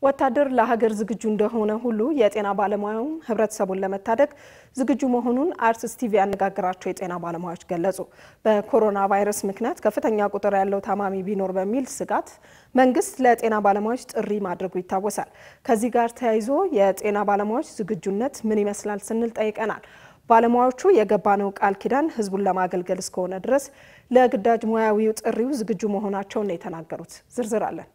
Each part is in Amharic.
ወታደር ለሀገር ዝግጁ እንደሆነ ሁሉ የጤና ባለሙያውም ህብረተሰቡን ለመታደግ ዝግጁ መሆኑን አርትስ ቲቪ ያነጋገራቸው የጤና ባለሙያዎች ገለጹ። በኮሮና ቫይረስ ምክንያት ከፍተኛ ቁጥር ያለው ታማሚ ቢኖር በሚል ስጋት መንግስት ለጤና ባለሙያዎች ጥሪ ማድረጉ ይታወሳል። ከዚህ ጋር ተያይዞ የጤና ባለሙያዎች ዝግጁነት ምን ይመስላል ስንል ጠይቀናል። ባለሙያዎቹ የገባነው ቃል ኪዳን ህዝቡን ለማገልገል እስከሆነ ድረስ ለግዳጅ ሙያዊው ጥሪው ዝግጁ መሆናቸውን ነው የተናገሩት። ዝርዝር አለን።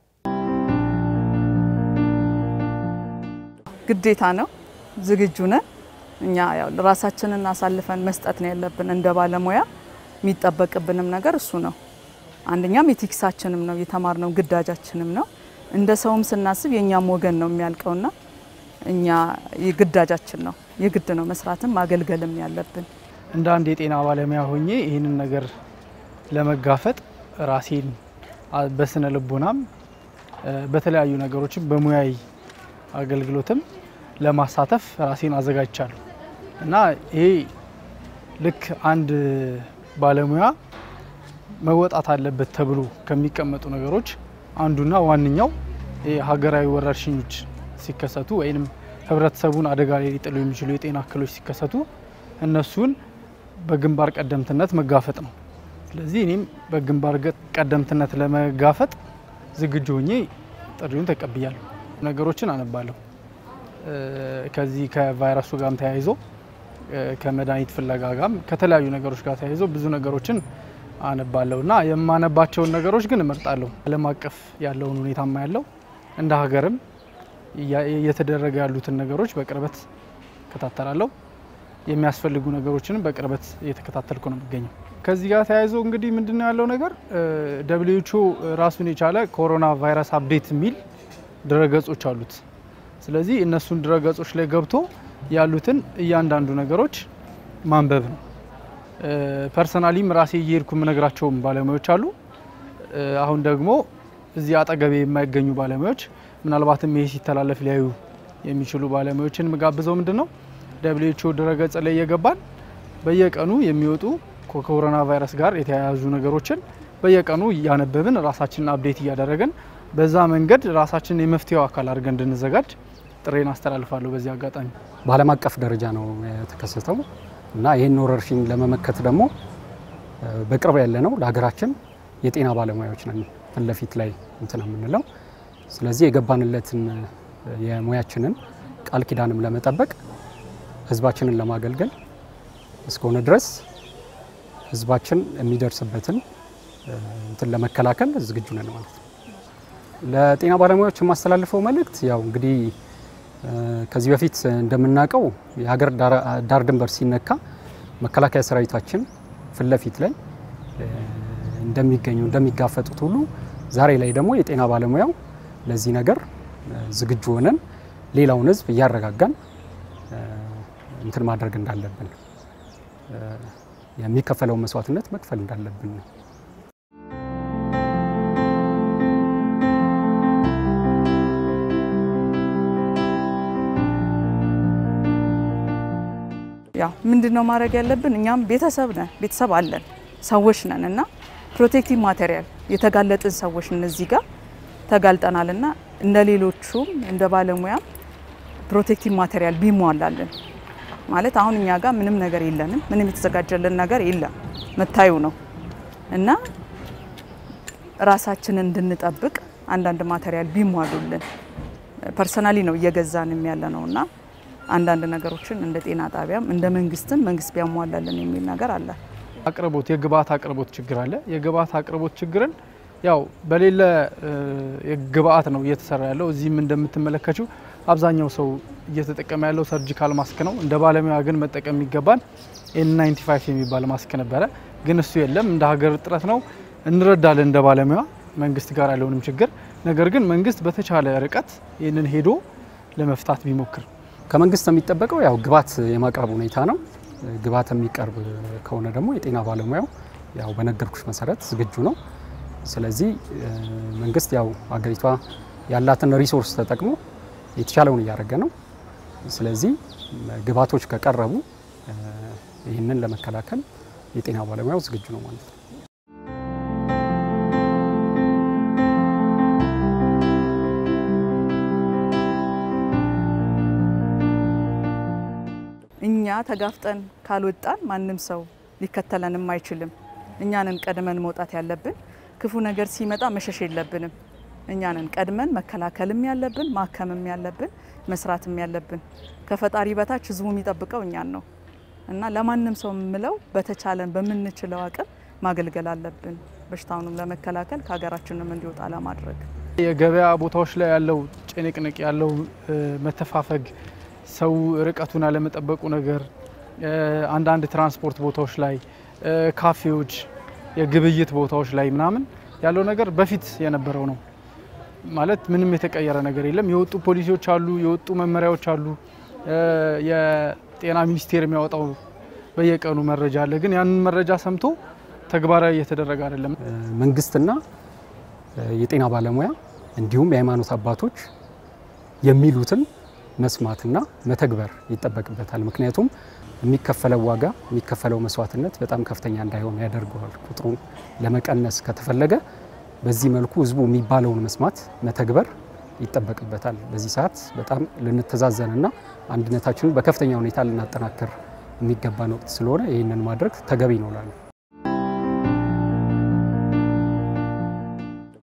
ግዴታ ነው። ዝግጁ ነን። እኛ ያው ራሳችንን አሳልፈን መስጠት ነው ያለብን። እንደ ባለሙያ የሚጠበቅብንም ነገር እሱ ነው። አንደኛም የቲክሳችንም ነው የተማርነው ግዳጃችንም ነው። እንደ ሰውም ስናስብ የእኛም ወገን ነው የሚያልቀውና እኛ ግዳጃችን ነው የግድ ነው መስራትም ማገልገልም ያለብን። እንደ አንድ የጤና ባለሙያ ሆኜ ይህንን ነገር ለመጋፈጥ ራሴን በስነ ልቦናም በተለያዩ ነገሮችም በሙያዊ አገልግሎትም ለማሳተፍ ራሴን አዘጋጅቻለሁ እና ይሄ ልክ አንድ ባለሙያ መወጣት አለበት ተብሎ ከሚቀመጡ ነገሮች አንዱና ዋነኛው ሀገራዊ ወረርሽኞች ሲከሰቱ ወይም ህብረተሰቡን አደጋ ላይ ሊጥሉ የሚችሉ የጤና እክሎች ሲከሰቱ እነሱን በግንባር ቀደምትነት መጋፈጥ ነው። ስለዚህ እኔም በግንባር ቀደምትነት ለመጋፈጥ ዝግጁ ሆኜ ጥሪውን ተቀብያለሁ። ነገሮችን አነባለሁ። ከዚህ ከቫይረሱ ጋርም ተያይዞ ከመድኃኒት ፍለጋ ጋርም ከተለያዩ ነገሮች ጋር ተያይዞ ብዙ ነገሮችን አነባለሁ እና የማነባቸውን ነገሮች ግን እመርጣለሁ። ዓለም አቀፍ ያለውን ሁኔታማ ያለው እንደ ሀገርም እየተደረገ ያሉትን ነገሮች በቅርበት እከታተላለሁ። የሚያስፈልጉ ነገሮችንም በቅርበት እየተከታተልኩ ነው የሚገኘው። ከዚህ ጋር ተያይዞ እንግዲህ ምንድነው ያለው ነገር ደብሊውኤችኦ ራሱን የቻለ ኮሮና ቫይረስ አፕዴት የሚል ድረገጾች አሉት። ስለዚህ እነሱን ድረገጾች ላይ ገብቶ ያሉትን እያንዳንዱ ነገሮች ማንበብ ነው። ፐርሰናሊም ራሴ እየሄድኩ የምነግራቸውም ባለሙያዎች አሉ። አሁን ደግሞ እዚህ አጠገቤ የማይገኙ ባለሙያዎች ምናልባትም ይሄ ሲተላለፍ ሊያዩ የሚችሉ ባለሙያዎችን የምጋብዘው ምንድን ነው ደብሊውኤችኦ ድረገጽ ላይ እየገባን በየቀኑ የሚወጡ ከኮሮና ቫይረስ ጋር የተያያዙ ነገሮችን በየቀኑ እያነበብን ራሳችንን አፕዴት እያደረገን በዛ መንገድ ራሳችንን የመፍትሄው አካል አድርገን እንድንዘጋጅ ጥሬን አስተላልፋለሁ። በዚህ አጋጣሚ በዓለም አቀፍ ደረጃ ነው የተከሰተው እና ይህን ወረርሽኝ ለመመከት ደግሞ በቅርብ ያለ ነው ለሀገራችን የጤና ባለሙያዎች ነን ፊት ለፊት ላይ እንትን የምንለው። ስለዚህ የገባንለትን የሙያችንን ቃል ኪዳንም ለመጠበቅ ህዝባችንን ለማገልገል እስከሆነ ድረስ ህዝባችን የሚደርስበትን እንትን ለመከላከል ዝግጁ ነን ማለት ነው። ለጤና ባለሙያዎች የማስተላልፈው መልእክት ያው እንግዲህ ከዚህ በፊት እንደምናውቀው የሀገር ዳር ድንበር ሲነካ መከላከያ ሰራዊታችን ፊት ለፊት ላይ እንደሚገኙ እንደሚጋፈጡት ሁሉ ዛሬ ላይ ደግሞ የጤና ባለሙያው ለዚህ ነገር ዝግጁ ሆነን ሌላውን ህዝብ እያረጋጋን እንትን ማድረግ እንዳለብን የሚከፈለውን መስዋዕትነት መክፈል እንዳለብን ነው። ያው ምንድነው ማድረግ ያለብን? እኛም ቤተሰብ ነን፣ ቤተሰብ አለን፣ ሰዎች ነን እና ፕሮቴክቲቭ ማቴሪያል የተጋለጥን ሰዎች እነዚህ ጋር ተጋልጠናል እና እንደ ሌሎቹም እንደ ባለሙያም ፕሮቴክቲቭ ማቴሪያል ቢሟላልን ማለት አሁን እኛ ጋር ምንም ነገር የለንም፣ ምንም የተዘጋጀልን ነገር የለም፣ መታዩ ነው እና ራሳችንን እንድንጠብቅ አንዳንድ ማቴሪያል ቢሟሉልን ፐርሰናሊ ነው እየገዛንም ያለ ነው እና አንዳንድ ነገሮችን እንደ ጤና ጣቢያም እንደ መንግስትም መንግስት ቢያሟላልን የሚል ነገር አለ። አቅርቦት የግብአት አቅርቦት ችግር አለ። የግብአት አቅርቦት ችግርን ያው በሌለ ግብአት ነው እየተሰራ ያለው። እዚህም እንደምትመለከችው አብዛኛው ሰው እየተጠቀመ ያለው ሰርጂካል ማስክ ነው። እንደ ባለሙያ ግን መጠቀም የሚገባን ኤን 95 የሚባል ማስክ ነበረ፣ ግን እሱ የለም። እንደ ሀገር ጥረት ነው እንረዳለን እንደ ባለሙያ መንግስት ጋር ያለውንም ችግር። ነገር ግን መንግስት በተቻለ ርቀት ይህንን ሄዶ ለመፍታት ቢሞክር ከመንግስት የሚጠበቀው ያው ግብዓት የማቅረብ ሁኔታ ነው። ግብዓት የሚቀርብ ከሆነ ደግሞ የጤና ባለሙያው ያው በነገርኩሽ መሰረት ዝግጁ ነው። ስለዚህ መንግስት ያው ሀገሪቷ ያላትን ሪሶርስ ተጠቅሞ የተቻለውን እያደረገ ነው። ስለዚህ ግብዓቶች ከቀረቡ ይህንን ለመከላከል የጤና ባለሙያው ዝግጁ ነው ማለት ነው። ተጋፍጠን ካልወጣን ማንም ሰው ሊከተለንም አይችልም። እኛንን ቀድመን መውጣት ያለብን። ክፉ ነገር ሲመጣ መሸሽ የለብንም። እኛንን ቀድመን መከላከልም ያለብን ማከምም ያለብን መስራትም ያለብን። ከፈጣሪ በታች ህዝቡ የሚጠብቀው እኛን ነው እና ለማንም ሰው የምለው በተቻለን በምንችለው አቅም ማገልገል አለብን። በሽታውንም ለመከላከል ከሀገራችንም እንዲወጣ ለማድረግ የገበያ ቦታዎች ላይ ያለው ጭንቅንቅ ያለው መተፋፈግ፣ ሰው ርቀቱን አለመጠበቁ ነገር፣ አንዳንድ ትራንስፖርት ቦታዎች ላይ፣ ካፌዎች፣ የግብይት ቦታዎች ላይ ምናምን ያለው ነገር በፊት የነበረው ነው ማለት ምንም የተቀየረ ነገር የለም። የወጡ ፖሊሲዎች አሉ፣ የወጡ መመሪያዎች አሉ። የጤና ሚኒስቴር የሚያወጣው በየቀኑ መረጃ አለ። ግን ያንን መረጃ ሰምቶ ተግባራዊ እየተደረገ አይደለም። መንግስትና የጤና ባለሙያ እንዲሁም የሃይማኖት አባቶች የሚሉትን መስማትና መተግበር ይጠበቅበታል። ምክንያቱም የሚከፈለው ዋጋ የሚከፈለው መስዋዕትነት በጣም ከፍተኛ እንዳይሆን ያደርገዋል። ቁጥሩን ለመቀነስ ከተፈለገ በዚህ መልኩ ህዝቡ የሚባለውን መስማት መተግበር ይጠበቅበታል። በዚህ ሰዓት በጣም ልንተዛዘንና አንድነታችንን በከፍተኛ ሁኔታ ልናጠናክር የሚገባን ወቅት ስለሆነ ይህንን ማድረግ ተገቢ ነው እላለሁ።